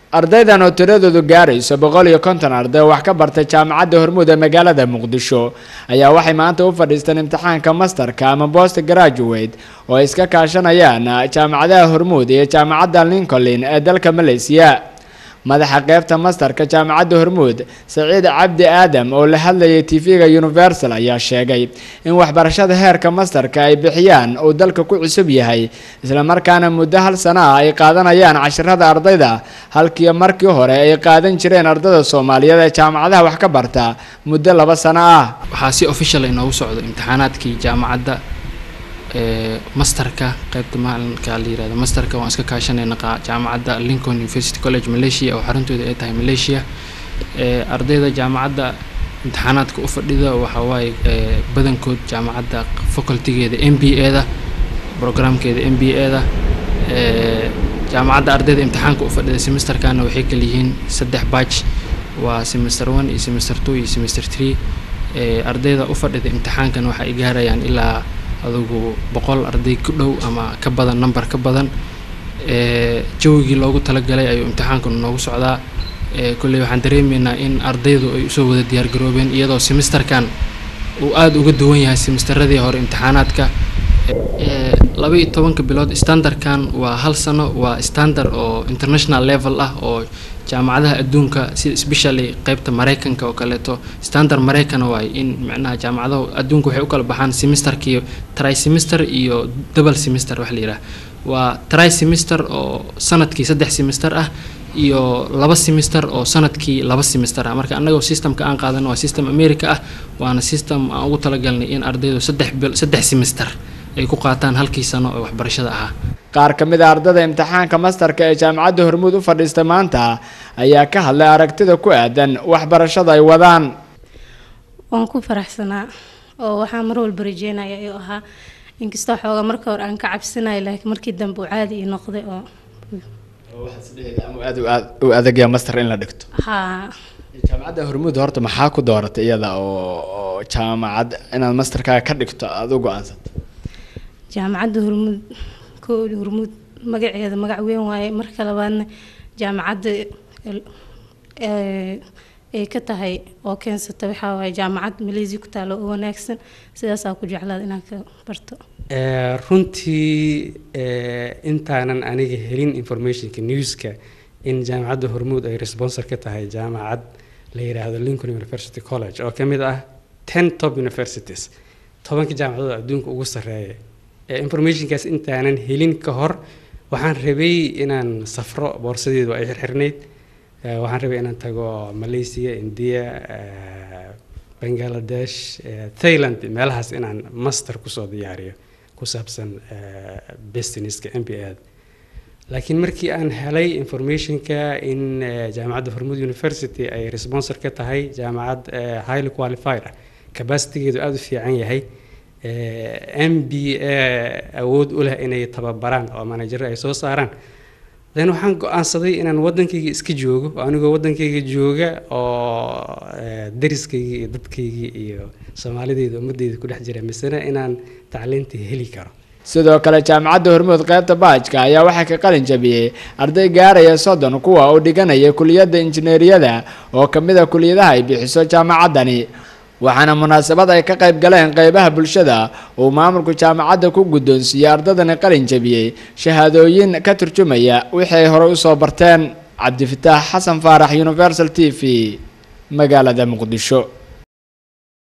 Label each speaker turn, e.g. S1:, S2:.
S1: ardaydan oo tiradoodu gaarayso boqol iyo konton arday oo wax ka bartay jaamacadda hormuud ee magaalada muqdisho ayaa waxay maanta u fadhiisteen imtixaanka masterka ama post graduate oo ay iska kaashanayaan jaamacadaha hormuud iyo jaamacadda lincoln ee dalka malaysiya madaxa qeybta masterka jaamacadda hormuud saciid cabdi aadam oo la hadlayay tv-ga universal ayaa sheegay in waxbarashada heerka masterka ay bixiyaan uu dalka ku cusub yahay islamarkaana muddo hal sano ah ay qaadanayaan cashirada ardayda halkii markii hore ay qaadan jireen ardayda soomaaliyeed ee jaamacadaha wax ka barta muddo laba sano ah
S2: waxaa si official inoogu socdo imtixaanaadkii jaamacadda masterka qeybta maalinka la yirahdo masterka waan iska kaashanayna jaamacadda lincoln university college malaysia oo xaruntooda ay tahay malaysia ardayda jaamacadda imtixaanaadka u fadhida waxaa waaye badankood jaamacadda facultygeeda m b a da programkeeda m b a da jaamacadda ardayda imtixaanka u fadhida semesterkana waxay kala yihiin saddex batch waa semester one iyo semester two iyo semester three ardayda u fadhida imtixaankana waxa ay gaarayaan ilaa adugu boqol arday ku dhow ama ka badan number ka badan jawigii loogu talagalay ayuu imtixaankan noogu socdaa kolley waxaan dareemaynaa in ardaydu ay usoo wada diyaargaroobeen iyadoo semesterkan uu aada uga duwan yahay semesteradii hore imtixaanaadka laba iyo tobanka bilood standardkan waa hal sano waa standard oo international level ah oo jaamacadaha adduunka sida specially qeybta mareykanka oo kaleeto standard mareykan waaye in micnaha jaamacadaha adduunka waxay u kala baxaan semesterkii tri semester iyo double semester wax la yidhaha waa tri semester oo sanadkii saddex semester ah iyo laba semester oo sanadkii laba semester ah marka annagoo systemka aan qaadano waa system america ah waana system aan ugu talagalnay in ardaydu saddex bil saddex semester ay ku qaataan halkii sano ee waxbarashada ahaa
S1: qaar ka mid a ardada imtixaanka masterka ee jaamacadda hormuud u fadhiista maanta ayaa ka hadlay aragtida ku aadan waxbarashada ay wadaan
S3: waan ku faraxsanaa oo waxaa mar walba rajeynaya ayuu ahaa inkastoo xooga marka hore aan ka cabsanayo laakiin markii dambe uu caadi ii noqday oo
S1: aad u adagya master in la dhigto
S3: haa
S1: jaamacadda hormuud horta maxaa ku dooratay iyada oo jaamacad inaad masterkaaga ka dhigto aada u go-aansato
S3: jaamacadda hormuud koodi hormuud magaceeda magac weyn waaye marka labaadna jaamacadda ay ka tahay oo keensata waxaa waaye jaamacad malaysia ku taalo oo wanaagsan sidaasaa ku jeclaada inaan ka barto
S4: runtii intaanan aniga helin informationka newska in jaamacadda hormuud ay responsor ka tahay jaamacad la yiraahdo lincoln university college oo ka mid ah ten top universities tobanka jaamacadood adduunka ugu sarreeya informationkaas intaanan helin ka hor waxaan rabay inaan safro boorsadeedu ay xirxirnayd waxaan rabay inaan tago malaysia india bangaladesh thailand meelahaas inaan master kusoo diyaariyo ku saabsan businesska m b a laakiin markii aan helay informationka in jaamacadda hormuud university ay responsor ka tahay jaamacad highly qualified ah capacitygeedu aada u fiican yahay m b a awood u leh inay tababaraan oo manajaro ay soo saaraan then waxaan go-aansaday inaan waddankayga iska joogo oo anigoo waddankayga jooga oo dariskayga iyo dadkaygii iyo soomaalideyda ummadeyda ku dhex jira misena inaan tacliinta heli karo
S1: sidoo kale jaamacadda hormuud qeybta baajka ayaa waxaa ka qalin jabiyey arday gaaraya soddon kuwa uu dhiganaya kuliyadda injineeriyada oo ka mid a kuliyadaha ay bixiso jaamacaddani waxaana munaasabad ay ka qayb galeen qeybaha bulshada uu maamulku jaamacadda ku guddoonsiiyey ardadani qalin jabiyey shahaadooyin ka turjumaya wixii ay horey usoo barteen cabdifataax xasan faarax universal t v magaalada muqdisho